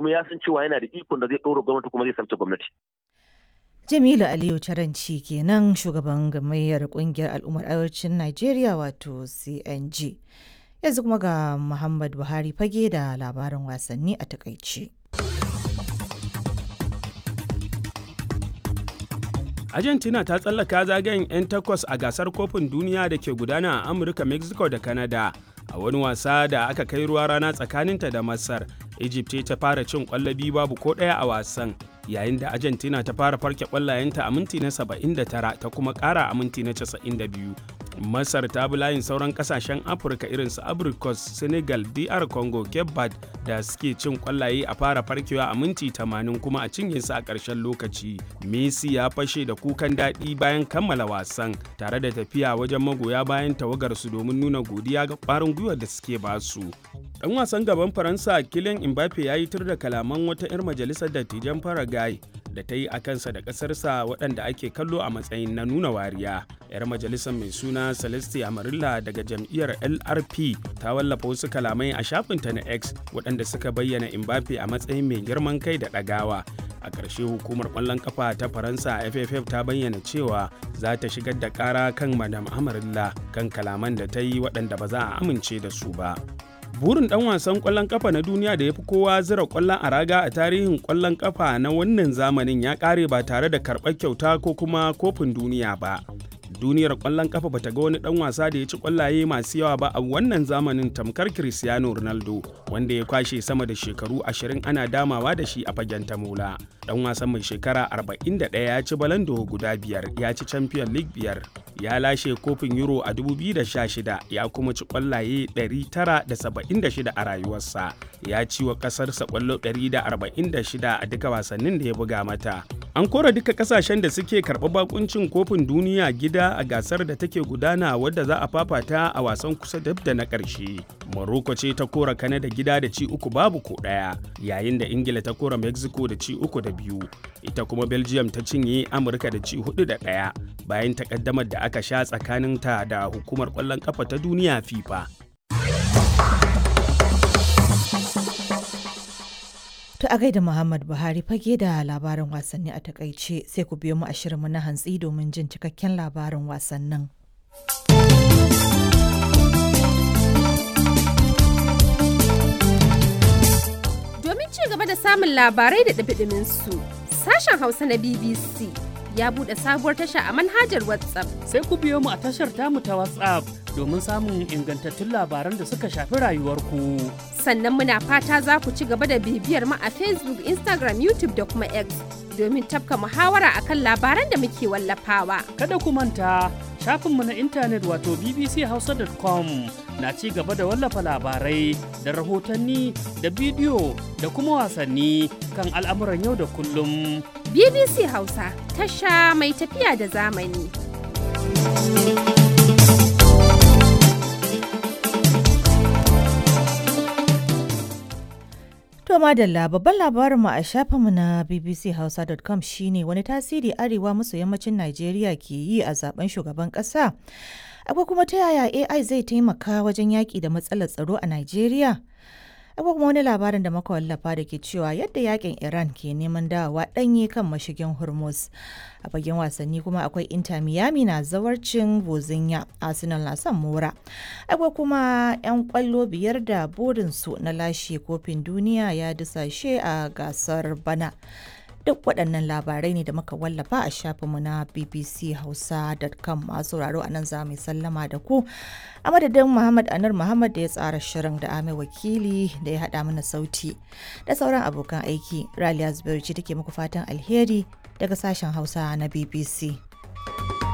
kuma ya san cewa yana da ikon da zai ɗora gwamnati kuma zai sabta gwamnati. Jamilu Aliyu Caranci kenan shugaban gamayyar kungiyar al'ummar arewacin Najeriya wato CNG. Yanzu kuma ga Muhammad Buhari fage da labarin wasanni a takaice. Argentina ta tsallaka zagayen 'yan takwas a gasar kofin duniya da ke gudana a Amurka, Mexico da Canada. A wani wasa da aka kai ruwa rana tsakaninta da Masar, Egypt ta fara cin kwallabi babu ko ɗaya a wasan. Yayin da Argentina ta fara farke kwallayenta a minti na 79 ta kuma ƙara a minti na 92. Masar ta bi layin sauran kasashen Afirka irin su Abrikos, Senegal, DR Congo, Cape Verde da suke cin kwallaye a fara farkewa a minti 80 kuma a cinye su a ƙarshen lokaci. Messi ya fashe da kukan daɗi bayan kammala wasan tare da tafiya wajen magoya bayan tawagarsu domin nuna godiya ga ƙwarin gwiwar da suke basu. Ɗan wasan gaban Faransa Kylian Mbappe ya yi tur da kalaman wata 'yar majalisar dattijan Paraguay da ta yi a kansa da ƙasarsa waɗanda ake kallo a matsayin na nuna wariya. 'Yar majalisar mai suna Celeste Amarilla daga jam'iyyar LRP ta wallafa wasu kalamai a shafinta na X waɗanda suka bayyana Mbappe a matsayin mai girman kai da ɗagawa. A ƙarshe hukumar ƙwallon ƙafa ta Faransa FFF ta bayyana cewa za ta shigar da ƙara kan Madam Amarilla kan kalaman da ta yi waɗanda ba za a amince da su ba. burin dan wasan kwallon kafa na duniya da ya fi kowa zira kwallon a raga a tarihin kwallon kafa na wannan zamanin ya kare ba tare da karɓar kyauta ko kuma kofin duniya ba duniyar kwallon kafa bata ga wani dan wasa da ya ci kwallaye masu yawa ba a wannan zamanin tamkar cristiano ronaldo wanda ya kwashe sama da shekaru 20 ana damawa da shi a fagen tamola dan wasan mai shekara 41 ya ci balando guda biyar ya ci champion league biyar ya lashe kofin euro a 2016 ya kuma ci kwallaye 976 a rayuwarsa ya ci wa kasarsa kwallo 146 a duka wasannin da ya buga mata an kora duka kasashen da suke karɓar bakuncin kofin duniya gida a gasar da take gudana wadda za a fafata a wasan kusa dab da na ƙarshe morocco ce ta kora kanada gida da ci uku babu ko ɗaya yayin da ingila ta kora mexico da ci uku da biyu ita kuma belgium ta cinye amurka da ci hudu da ɗaya bayan takaddamar da aka sha tsakaninta da hukumar ƙwallon ƙafa ta duniya fifa To a gaida Muhammad Buhari fage da labarin wasanni a takaice sai ku biyo mu a shirinmu na hantsi domin jin cikakken labarin wasannin. Domin ci gaba da samun labarai da ɗabiɗimin su, sashen Hausa na BBC ya buɗe sabuwar tasha a manhajar WhatsApp. Sai ku biyo mu a tashar tamu ta WhatsApp domin samun ingantattun labaran da suka shafi rayuwarku. Sannan muna fata za ku ci gaba da bibiyar mu a Facebook, Instagram, YouTube da kuma X domin tafka muhawara akan labaran da muke wallafawa. Kada ku manta shafinmu na intanet wato bbchausa.com na ci gaba da wallafa labarai da rahotanni da bidiyo da kuma wasanni kan al'amuran yau da kullum. BBC Hausa tasha mai tafiya da zamani. To madalla babban labarinmu a shafinmu na bbchausa.com shine wani tasiri arewa maso yammacin Najeriya ke yi a zaben shugaban ƙasa. Akwai kuma ta yaya AI zai taimaka wajen yaƙi da matsalar tsaro a Najeriya? Akwai kuma wani labarin da muka wallafa da ke cewa yadda yakin Iran ke neman dawowa ɗanye kan mashigin Hormuz. A fagen wasanni kuma akwai Inter Miami na zawarcin Bozinya, Arsenal na son mora. Akwai kuma 'yan kwallo biyar da burinsu na lashe kofin duniya ya dusashe a gasar bana. duk waɗannan labarai ne da muka wallafa a shafinmu na bbchausa.com masu sauraro a nan za mu sallama da ku a madadin muhammad anar muhammad da ya tsara shirin da ame wakili da ya haɗa mana sauti da sauran abokan aiki raliya zubairu ce take muku fatan alheri daga sashen hausa na bbc